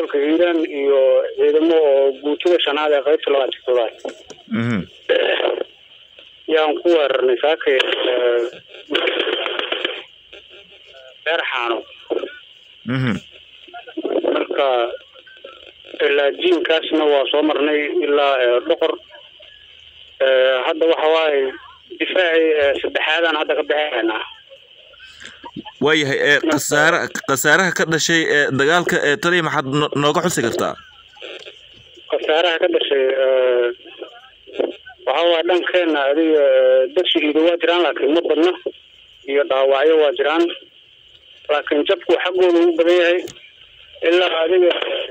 gobolka hiiraan iyo ciidamo oo guutada shanaad ee qaybta labaatan toddobaad mhm yaan ku weerarnay saakay beer xaano mhm marka ilaa jiinkaasna waa soo marnay ilaa ee, dhoqor Ee, hadda waxa waaye difaacii ee, saddexaadaan hadda ka bixinaynaa waayahay ee khasaare khasaaraha ka dhashay ee dagaalka ee taliya maxaad no- nooga xusi kartaa khasaaraha ka dhashay ee, waxa waaye dhankeena adiga ee, dad shahiido waa jiraan laakiin ma badna iyo dhaawacyo waa jiraan laakiin jabku xaggooda ugu badan yahay ilaa adiga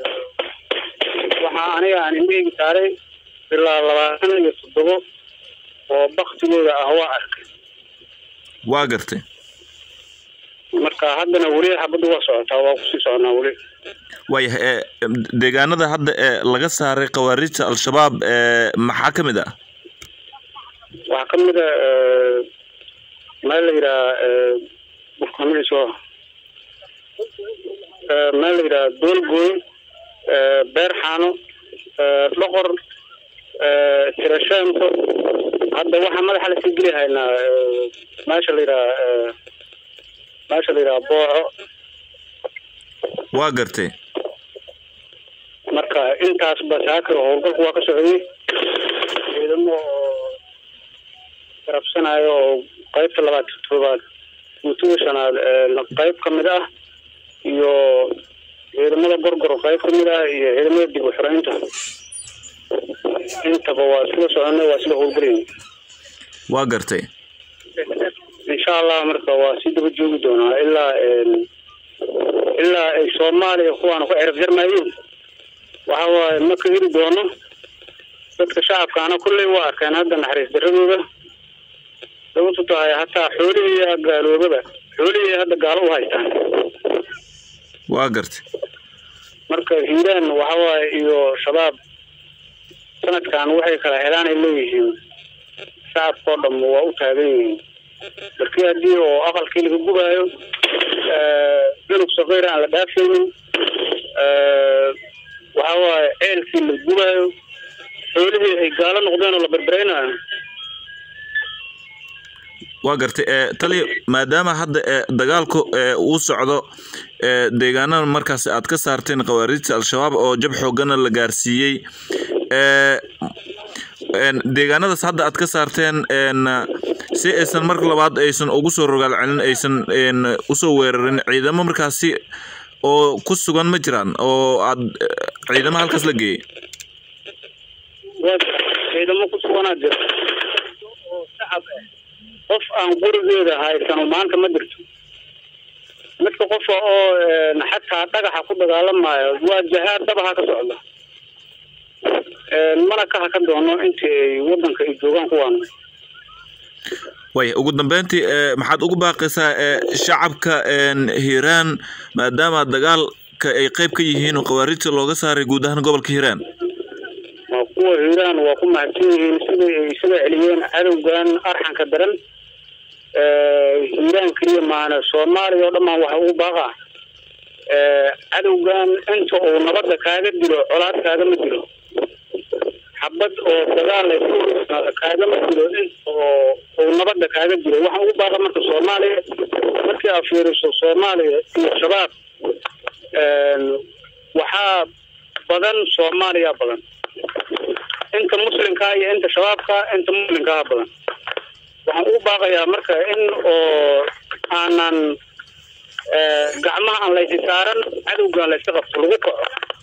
waxaa aniga aan indhahayga saaray ilaa labaatan iyo toddobo oo baktigooda ah waa arkay waa gartay marka haddana weli xabaddu waa socotaa waa kusii soconaa weli waayahay ee deegaanada hadda ee laga saaray khawaarijta al-shabaab ee maxaa ka mid ah waxaa ka mid a ee, meel la yidhaha burkamiso meel la yidhaha doolgooy ee, beer xaano ee, dhoqor ee, tirasheento hadda waxaa madaxa lasii geli haynaa ee, meesha la yidhaha ee, meesha la yidhaha booco waa gartay marka intaasba saaka howlgalku waa ka socday ciidamo oo garabsanayo oo qaybta labaad toddobaad guutada shanaad ee qayb ka mid ah iyo ciidamada gorgor qayb ka mid ah iyo ciidamada dib u xoreynta intaba waa isla soconay waa isla howlgelayna waa gartay insha allah marka waa sii daba joogi doonaa ilaa een, ilaa ay soomaaliya kuwaana ku cerab jarmayeen waxa waaye ma ka heli doono dadka shacabkaana kulley waa arkeen hadda naxariis daradooda sababtu tahay hataa xoolihii gaaloobaba xoolihii hadda gaalo u haystaan waa gartay marka hiiraan waxa waaye iyo shabaab sanadkan waxay kala helaan ay leeyihiin shacabkao dham waa u taagan yihiin markii haddii oo aqalkii laga gubaayo cunug saqiir aan la dhaafaynin waxa waaye ceelkii la gubaayo xoolihii ay gaalo noqdeen oo la berbereynayo waa gartay ee taliya maadaama hadda ee dagaalku ee uu socdo ee deegaanada markaas aad ka saarteen khawaarijta al-shabaab oo jab xoogana la gaarsiiyey ee een deegaanadaas hadda aad ka saarteen een si aysan mar labaad aysan ugu soo rogaal celin aysan een usoo weerarin ciidamo markaasi oo ku sugan ma jiraan oo aad eh, ciidamo halkaas la geeyey waa ciidamo ku suganaa jira oo shacab ah qof aan gurigeeda haysano maanta ma jirto midka qofa oo een, xataa dhagaxa ku dagaalamayo waa jahaad dabaha ka socda Een, mana ka haka doono intii ay wadanka ay joogaan kuwaan waaya ugu dambeyntii ee maxaad ugu baaqaysaa ee shacabka een hiiraan maadaama dagaalka ay qayb ka yihiin oo khawaarijta looga saaray guud ahaan gobolka hiiraan waa kuwa hiiraan waa ku mahadsan yihiin siday ay isaga celiyeen cadowgan arxanka daran Ee, hiiraan keliya maana soomaaliya oo dhammaan waxa ugu baaqa Ee, cadowgan inta uu nabadda kaaga dilo colaad kaagama dilo xabad oo dagaal ay ku hormaado kaagama dilo inta oo uu nabadda kaaga dilo waxa ugu baaqa marka soomaaliya markii aad fiiriso soomaaliya iyo shabaab een, waxaa badan soomaaliya badan inta muslimka iyo inta shabaabka inta muslimkaha badan waxaan ugu baaqayaa marka in oo aanan eh, gacmaha aan laysi saaran cadowgan layska qabto lagu kaco